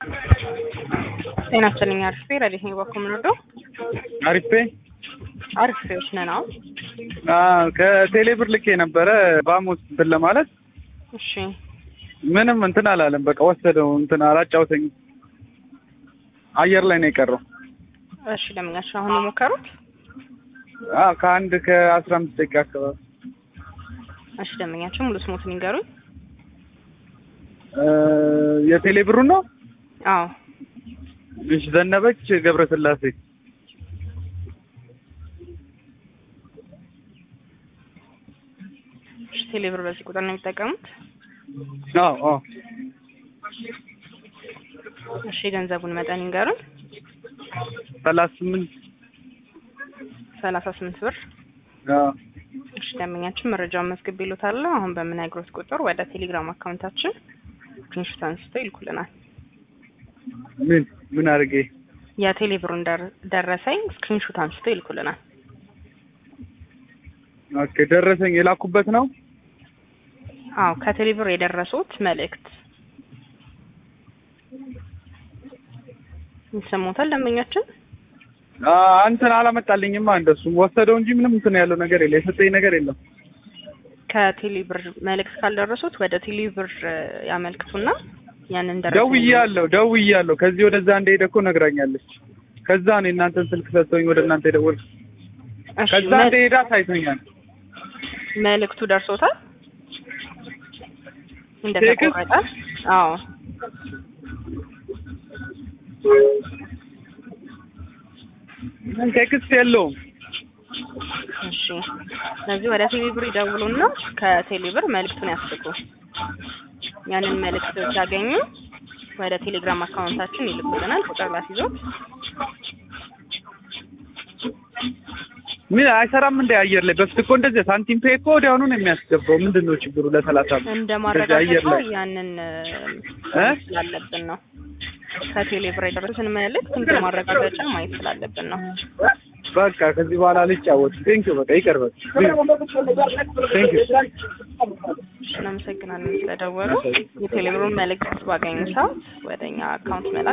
ጤና ይስጥልኝ። አሪፍ ረዲት ነው በኩል ምንወደው አሪፌ አሪፍ ዎች ነን። አሁን ከቴሌ ብር ልኬ ነበረ ባሙስ እንትን ለማለት እሺ ምንም እንትን አላለም። በቃ ወሰደው እንትን አላጫውተኝ አየር ላይ ነው የቀረው። እሺ ለምኛችሁ አሁን የሞከሩት አዎ ከአንድ ከአስራ አምስት ደቂቃ አካባቢ እሺ ለምኛችሁ ሙሉ ስሞትን ይንገሩኝ። የቴሌ ብሩን ነው። አዎ እሺ ዘነበች ገብረስላሴ እሺ ቴሌ ብር በዚህ ቁጥር ነው የሚጠቀሙት? አዎ አዎ እሺ የገንዘቡን መጠን ይንገሩኝ። ሰላሳ ስምንት ሰላሳ ስምንት ብር አዎ እሺ ደንበኛችን መረጃውን መዝግብ ይሉታል። አሁን በምነግሮት ቁጥር ወደ ቴሌግራም አካውንታችን ስክሪንሾት አንስተው ይልኩልናል። ምን ምን አድርጌ የቴሌ ብሩን ደር- ደረሰኝ ስክሪንሾት አንስተው ይልኩልናል። ኦኬ ደረሰኝ የላኩበት ነው። አዎ ከቴሌ ብር የደረሱት መልእክት ይሰሙታል ደንበኛችን። አ እንትን አላመጣልኝማ እንደሱም ወሰደው እንጂ ምንም እንትን ያለው ነገር የለም። የሰጠኝ ነገር የለም። ከቴሌ ብር መልእክት ካልደረሱት ወደ ቴሌ ብር ያመልክቱና ያንን ደረሰኝ ደውያለሁ ደውያለሁ። ከዚህ ወደዛ እንደሄደ እኮ ነግራኛለች። ከዛ ነው የእናንተን ስልክ ሰጥቶኝ ወደ እናንተ የደወልኩት። እሺ፣ ከዛ መ- እንደሄደ አሳይቶኛል። መልእክቱ ደርሶታል ቴክስት? እንደተቆረጠ? አዎ ቴክስት የለውም። እሺ። ስለዚህ ወደ ቴሌ ብር ይደውሉና ከቴሌ ብር መልእክቱን ያስልኩ። ያንን መልእክት ሲያገኙ ወደ ቴሌግራም አካውንታችን ይልኩልናል። ቁጥር ላስይዞት ምን አይሰራም እንደ አየር ላይ በፊት እኮ እንደዚህ ሳንቲም ፔ እኮ ወዲያውኑ ነው የሚያስገባው። ምንድን ነው ችግሩ? ለሰላሳ ብር እንደ እንደዚህ አየር ማረጋገጫ ላይ ያንን እ? ስላለብን ነው። ከቴሌ ብር የደረሱትን መልእክት እንደ ማረጋገጫ ማየት ስላለብን ነው። በቃ ከዚህ በኋላ አልጫወትም። ቴንኪው በቃ ይቅር በቃ ቴንኪው እናመሰግናለን ስለደወሉ። የቴሌ ብሩን መልእክት ባገኙ ሰዓት ወደ እኛ አካውንት መላክ